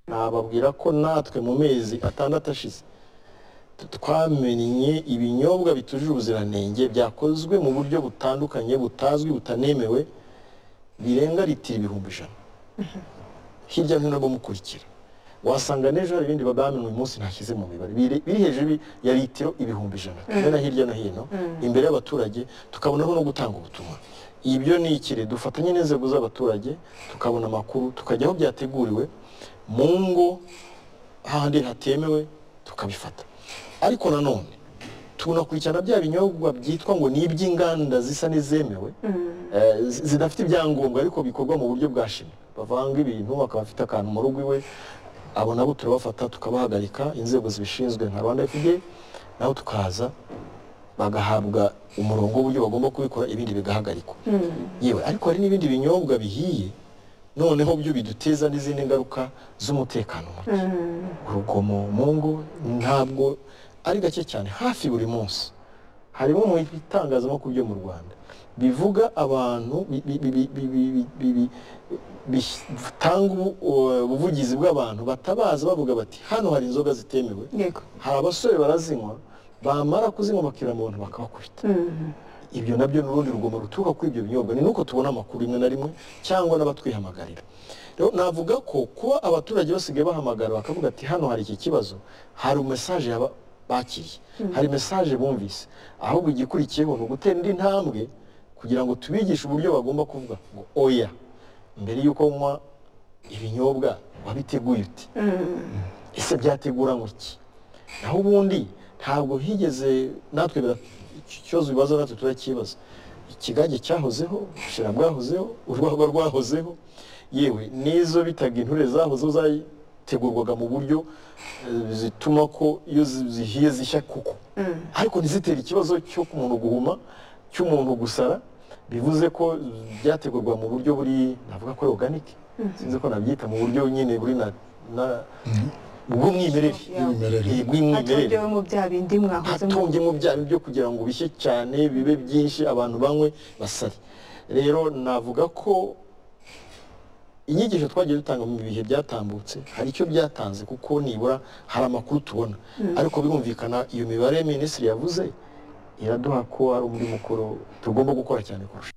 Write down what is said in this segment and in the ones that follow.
nababwira ko natwe mu mezi atandatu ashize twamenye ibinyobwa bitujuje ubuziranenge byakozwe mu buryo butandukanye butazwi butanemewe birenga litiro ibihumbi ijana hirya no hino bamukurikira wasanga n'ejo hari ibindi babamenye uyu munsi ntashyize mu mibare biri biri hejuru ya litiro ibihumbi ijana tumena hirya no hino imbere y'abaturage tukabonaho no gutanga ubutumwa ibyo ni ikiri dufatanye n'inzego z'abaturage tukabona amakuru tukajya aho byateguriwe mu ngo hahandi hatemewe tukabifata ariko nanone tunakurikirana bya binyobwa byitwa ngo ni iby'inganda zisa n'izemewe eh, zi- zidafite ibyangombwa ariko bikorwa mu buryo bwa shimi bavanga ibintu akaba afite akantu mu rugo iwe abo nabo turabafata tukabahagarika inzego zibishinzwe nka rwanda fda naho tukaza bagahabwa umurongo w'uburyo bagomba kubikora ibindi bigahagarikwa yewe ariko hari n'ibindi binyobwa bihiye noneho byo biduteza n'izindi ngaruka z'umutekano muke urugomo mu ngo ntabwo ari gake cyane hafi buri munsi harimo mu bitangazamakuru byo mu rwanda bivuga abantu bi- bi- bi- bi- bi- bi- bi- bi- bitanga ubu- u- ubuvugizi bw'abantu batabaza bavuga bati hano hari inzoga zitemewe yego hari abasore barazinywa bamara kuzinywa bakira mu bantu bakabakubita ibyo nabyo ni urundi rugomo ruturuka kuri ibyo binyobwa ni nuko tubona amakuru rimwe na rimwe cyangwa n'abatwihamagarira rero navuga ko kuba abaturage basigaye bahamagara bakavuga ati hano hari iki kibazo hari mesaje yaba- bakiriye hari mesaje bumvise ahubwo igikurikiyeho ni ugutera indi ntambwe kugira ngo tubigishe uburyo bagomba kuvuga ngo oya mbere y'uko unywa ibinyobwa wabiteguye uti ese byategura ngo iki naho ubundi ntabwo higeze natwe bira- iki kibazo bibaza natwe turakibaza ikigage cyahozeho ubushera bwahozeho urwagwa rwahozeho yewe n'izo bitaga inture zahozeho zategurwaga mu buryo eh, zituma ko iyo zi- zihiye zishya kuko ariko ntizitere ikibazo cyo ku muntu guhuma cy'umuntu gusara bivuze ko byategurwa mu buryo buri navuga ko ari organic sinzi ko nabyita mu buryo nyine buri na, na bw'umwimerere Y'umwimerere. Eh, bw'umwimerere atongewe mu bya bindi mwahozemo hatongemo bya byo kugira ngo bishye cyane bibe byinshi abantu banywe basare rero navuga ko inyigisho twagiye dutanga mu bihe byatambutse hari icyo byatanze kuko nibura hari amakuru tubona ariko birumvikana iyo mibare minisitiri yavuze iraduha ko ari umurimo ukoro tugomba gukora cyane kurusha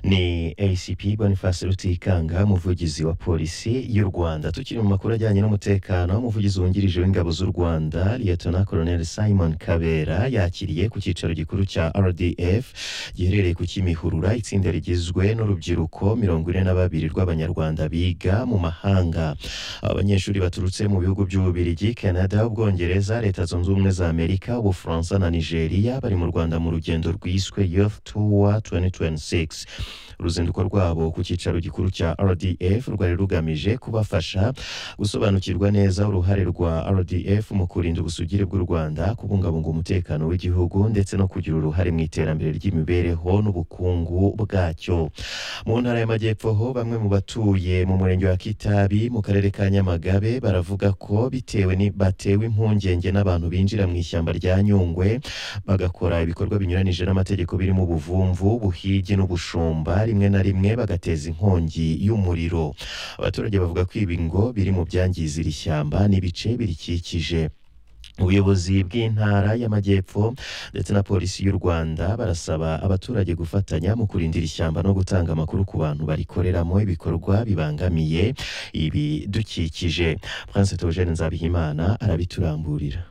ni acp boniface rutikanga umuvugizi wa polisi y'u rwanda tukiri mu makuru ajyanye n'umutekano umuvugizi wungirije w'ingabo z'u rwanda liyetona colonel simon kabera yakiriye ku cyicaro gikuru cya rdf giherereye ku kimihurura itsinda rigizwe n'urubyiruko mirongo ine na babiri rw'abanyarwanda biga mu mahanga abanyeshuri baturutse mu bihugu by'ububirigi canada ubwongereza leta zunze ubumwe za amerika ubufaransa na nigeria bari mu rwanda mu rugendo rwiswe youth tour 2026 uruzinduko rwabo ku cyicaro gikuru cya rdf rwari rugamije kubafasha gusobanukirwa neza uruhare rwa rdf mu kurinda ubusugire bw'u rwanda kubungabunga umutekano w'igihugu ndetse no kugira uruhare mu iterambere ry'imibereho n'ubukungu bwacyo mu ntara y'amajyepfo ho bamwe mu batuye mu murenge wa kitabi mu karere ka nyamagabe baravuga ko bitewe ni batewe impungenge n'abantu binjira mu ishyamba rya nyungwe bagakora ibikorwa binyuranije n'amategeko birimo ubuvumvu ubuhigi n'ubushumba rimwe na rimwe bagateza inkongi y'umuriro abaturage bavuga ko ibi ngo biri mu byangiza iri shyamba n'ibice birikikije ubuyobozi bw'intara y'amajyepfo ndetse na polisi y'u rwanda barasaba abaturage gufatanya mu kurindira ishyamba no gutanga amakuru ku bantu barikoreramo ibikorwa bibangamiye ibidukikije prince togene nzabihimana arabituramburira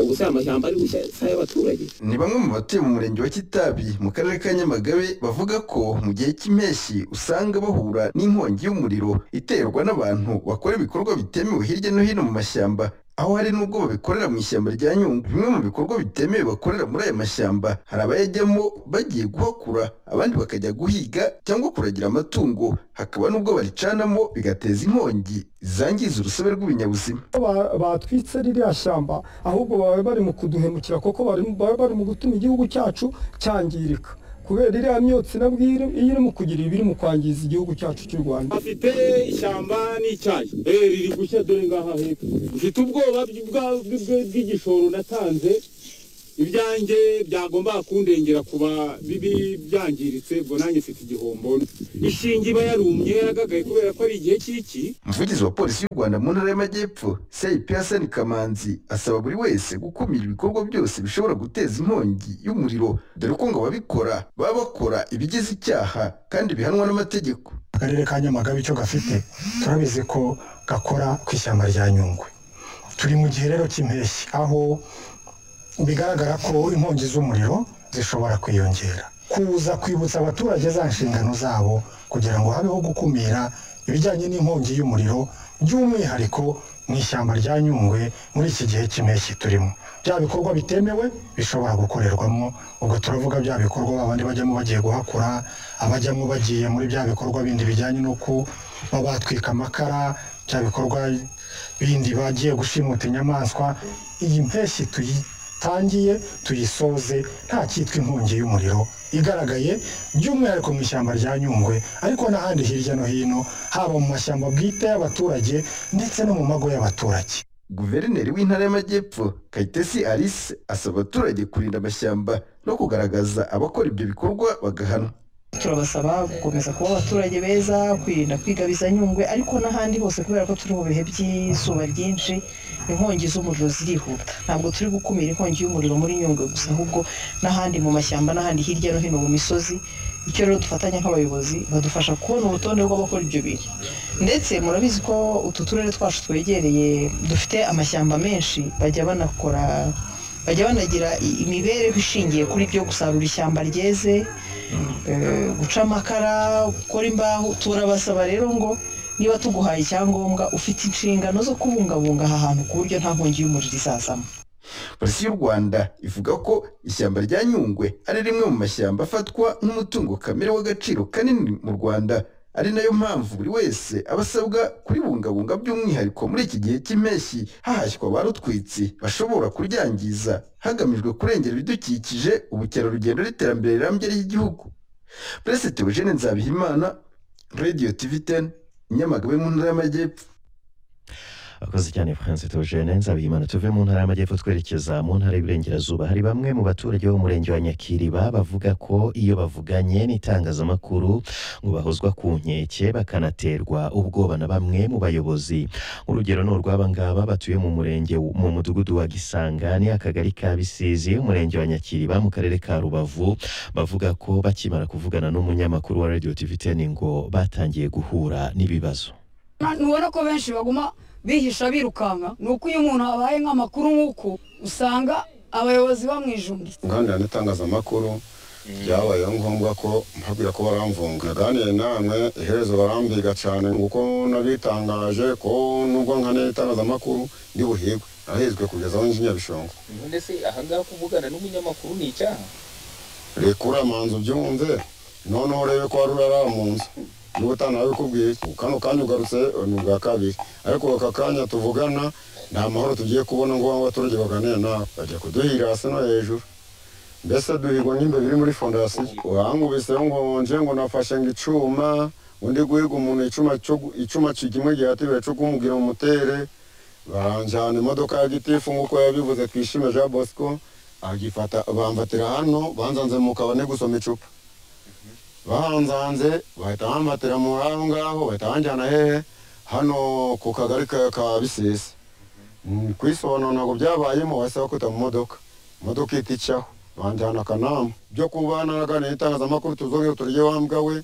gusa aya mashyamba ari gushya si ay'abaturage ni bamwe mu batuye mu murenge wa kitabi mu karere ka nyamagabe bavuga ko mu gihe cy'impeshyi usanga bahura n'inkongi y'umuriro iterwa n'abantu bakora ibikorwa bitemewe hirya no hino mu mashyamba aho hari n'ubwo babikorera mu ishyamba rya nyungwe bimwe mu bikorwa bitemewe bakorera muri aya mashyamba hari abayajyamo bagiye guhakura abandi bakajya guhiga cyangwa kuragira amatungo hakaba n'ubwo baricanamo bigateza inkongi zangiza urusobe rw'ibinyabuzima ba- batwitse ririya shyamba ahubwo baba bari mu kuduhemukira kuko bari- baba bari mu gutuma igihugu cyacu cyangirika kubera iriya myotsi nabwo iyo iri- iyo iri mu kugira ibi iri mu kwangiza igihugu cyacu cy'u rwanda afite ishyamba n'icyayi eh riri gushya dore ngaha hepfo mfite ubwoba bw'igishoro natanze ibyanjye byagomba kundengera kuba bibi byangiritse ubwo nanjye mfite igihombo ishinge iba yarumye yaragagaye kubera ko ari igihe cy'iki umuvugizi wa polisi y'u rwanda mu ntara y'amajyepfo seyipiyasani kamanzi asaba buri wese gukumira ibikorwa byose bishobora guteza inkongi y'umuriro dore ko ngo ababikora baba bakora ibigize icyaha kandi bihanwa n'amategeko akarere ka nyamagabe icyo gafite turabizi ko gakora ku ishyamba rya nyungwe turi mu gihe rero cy'impeshyi aho bigaragara ko inkongi z'umuriro zishobora kwiyongera kuza kwibutsa abaturage za nshingano zabo kugira ngo habeho gukumira ibijyanye n'inkongi y'umuriro by'umwihariko mu ishyamba rya nyungwe muri iki gihe cy'impeshyi turimo bya bikorwa bitemewe bishobora gukorerwamo ubwo turavuga bya bikorwa abandi bajyamo bagiye guhakura abajyamo bagiye muri bya bikorwa bindi bijyanye n'uko baba batwika amakara bya bikorwa bindi bagiye gushimuta inyamaswa iyi mpeshyi tuyitangiye tuyisoze nta cyitwa inkongi y'umuriro igaragaye by'umwihariko mu ishyamba rya nyungwe ariko n'ahandi hirya no hino haba mu mashyamba bwite y'abaturage ndetse no mu mago y'abaturage guverineri w'intara y'amajyepfo kayitesi alice asaba abaturage kurinda amashyamba no kugaragaza abakora ibyo bikorwa bagahanwa turabasaba gukomeza kuba abaturage beza kwirinda kwigabiza nyungwe ariko n'ahandi hose kubera ko turi mu bihe by'izuba ryinshi inkongi z'umuriro zirihuta ntabwo turi gukumira inkongi y'umuriro muri nyungwe gusa ahubwo n'ahandi mu mashyamba n'ahandi hirya no hino mu misozi icyo rero dufatanya nk'abayobozi badufasha kubona urutonde rw'abakora ibyo bintu ndetse murabizi ko utu turere twacu twegereye dufite amashyamba menshi bajya banakora bajya banagira i- imibereho ishingiye kuri byo gusarura ishyamba ryeze eh, guca amakara gukora imbaho turabasaba rero ngo niba tuguhaye icyangombwa ufite inshingano zo kubungabunga aha hantu ku buryo nta nkongi y'umuriro izazamo polisi y'u rwanda ivuga ko ishyamba rya nyungwe ari rimwe mu mashyamba afatwa nk'umutungo kamere w'agaciro kanini mu rwanda ari nayo mpamvu buri wese aba asabwa kuribungabunga by'umwihariko muri iki gihe cy'impeshyi hahashywa abarutwitsi bashobora kuryangiza hagamijwe kurengera ibidukikije ubukerarugendo n'iterambere rirambye ry'igihugu perezida Theogene Nzabihimana radiyo tivi teni Nyamagabe mu ntara y'amajyepfo akoze cyane france togene nzabiyimana tuve mu ntara y'amajyepfo twerekeza mu ntara y'iburengerazuba hari bamwe mu baturage bo mu murenge wa nyakiriba bavuga ko iyo bavuganye n'itangazamakuru ngo bahozwa ku nkeke bakanaterwa ubwoba na bamwe mu bayobozi urugero ni urw'aba ngaba batuye mu murenge w- mu mudugudu wa gisangani akagari ka bisizi umurenge wa nyakiriba mu karere ka rubavu bavuga ko bakimara kuvugana n'umunyamakuru wa radio tv 10 ngo batangiye guhura n'ibibazo Na- ntubona ko benshi baguma bihisha birukanka ni uko iyo umuntu abaye nk'amakuru nk'uku usanga abayobozi bamwijungiye guhanira n'itangazamakuru byabayeho ngombwa ko mpabwira ko baramvunga naganiriye namwe iherezo barambiga cyane kuko nabitangaje ko nubwo nkanira itangazamakuru ndi buhigwe nahezwe kugeza aho nzi nyabishongo none se ahangaha kuvugana n'umunyamakuru ni icyaha rekura manzu byumve noneho urebe ko wari urara mu nzu niba utanabikubwiye kano kanya ugarutse ni ubwa kabiri ariko aka kanya tuvugana nta mahoro tugiye kubona ngo abaturage baganire nawe bajya kuduhira hasi no hejuru mbese duhigwa n'imbe biri muri fondasiyo urangubiseho ngo nje ngo nafashe ngo icuma undi guhiga umuntu icuma cyo- icuma kimwe gihatibire cyo kumubwira umutere baranjyana imodoka ya gitifu nk'uko yabivuze twishime jean bosco agifata bamfatira hano banzanze mu kabane gusoma icupa bahanzanze bahita bamfatira muri aho ngaho bahita banjyana hehe hano ku kagari ka ka bisesi Mm, kwisobanura ntabwo byabayemo bahise bakubita mu modoka imodoka ihita icaho banjyana akanama byo kuba naraganiye n'itangazamakuru tuzongere turye wambwa we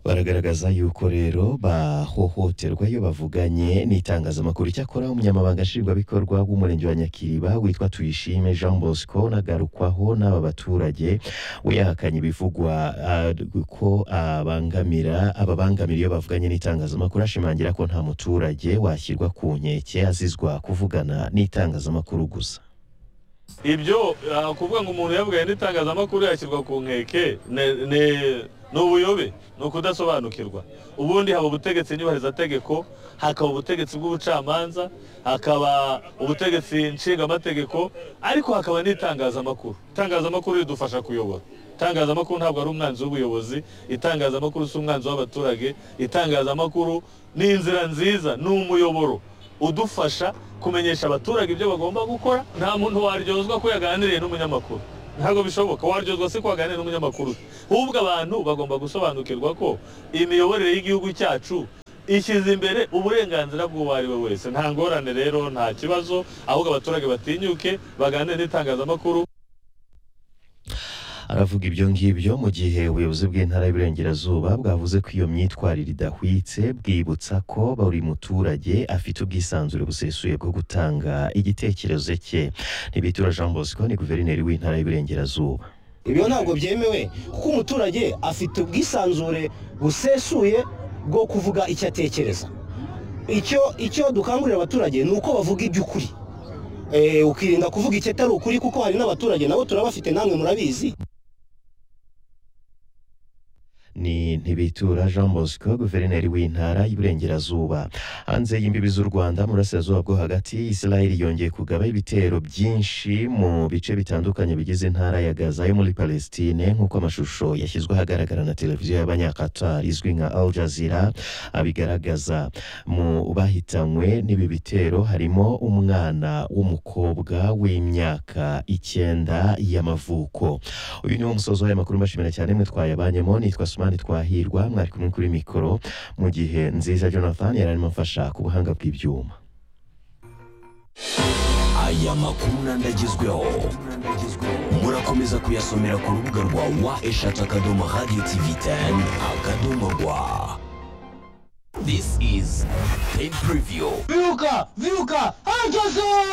baragaragaza yuko rero bahohoterwa iyo bavuganye n'itangazamakuru icyakora umunyamabanga nshingwabikorwa w'umurenge wa nyakiriba witwa tuyishime jean bosco nagarukwaho n'aba baturage we yahakanye ibivugwa ah, ko abangamira ababangamira iyo bavuganye n'itangazamakuru ashimangira ko nta muturage washyirwa ku nkeke azizwa kuvugana n'itangazamakuru gusa ibyo ah, kuvuga ngo umuntu yabwaye n'itangazamakuru yashyirwa ku nkeke ne- ne- ni ubuyobe ni ukudasobanukirwa ubundi haba ubutegetsi nyubahirizategeko hakaba ubutegetsi bw'ubucamanza hakaba ubutegetsi nshingaamategeko ariko hakaba n'itangazamakuru itangazamakuru ridufasha kuyobora itangazamakuru ntabwo ari umwanzi w'ubuyobozi itangazamakuru si umwanzi w'abaturage itangazamakuru ni inzira nziza ni umuyoboro udufasha kumenyesha abaturage ibyo bagomba gukora nta muntu waryozwa ko yaganiriye n'umunyamakuru ntabwo bishoboka waryozwa se ko waganiriye n'umunyamakuru ahubwo abantu bagomba gusobanukirwa ko imiyoborere y'igihugu cyacu ishyize imbere uburenganzira bw'uwo ari we wese nta ngorane rero nta kibazo ahubwo abaturage batinyuke baganire n'itangazamakuru aravuga ibyo ngibyo mu gihe ubuyobozi bw'intara y'uburengerazuba bwavuze ko iyo myitwarire idahwitse bwibutsa ko buri muturage afite ubwisanzure busesuye bwo gutanga igitekerezo cye ntibitura jean bosco ni guverineri w'intara y'uburengerazuba ibyo ntabwo byemewe kuko umuturage afite ubwisanzure busesuye bwo kuvuga icyo atekereza icyo icyo dukangurira abaturage ni uko bavuga iby'ukuri ukirinda kuvuga icyo atari ukuri kuko hari n'abaturage nabo turabafite namwe murabizi ni ntibitura jean bosco guverineri w'intara y'uburengerazuba hanze y'imbibi z'u rwanda mu burasirazuba bwo hagati israel yongeye kugaba ibitero byinshi mu bice bitandukanye bigize intara ya gaza yo muri palestine nk'uko amashusho yashyizwe ahagaragara na televiziyo y'abanyakatar izwi nka al jazeera abigaragaza mu bahitanywe n'ibi bitero harimo umwana w'umukobwa w'imyaka icyenda y'amavuko uyu ni wo musozo w'aya makuru mbashimira cyane mwe twayabanyemo nitwa suma Ousmane Twahirwa mwari kumwe kuri mikoro mu gihe nziza Jonathan yari arimo amfasha ku buhanga bw'ibyuma aya makuru nandagezweho murakomeza kuyasomera ku rubuga rwa wa eshatu akadomo radiyo tivi teni akadomo rwa this is pay preview viruka viruka hajyazo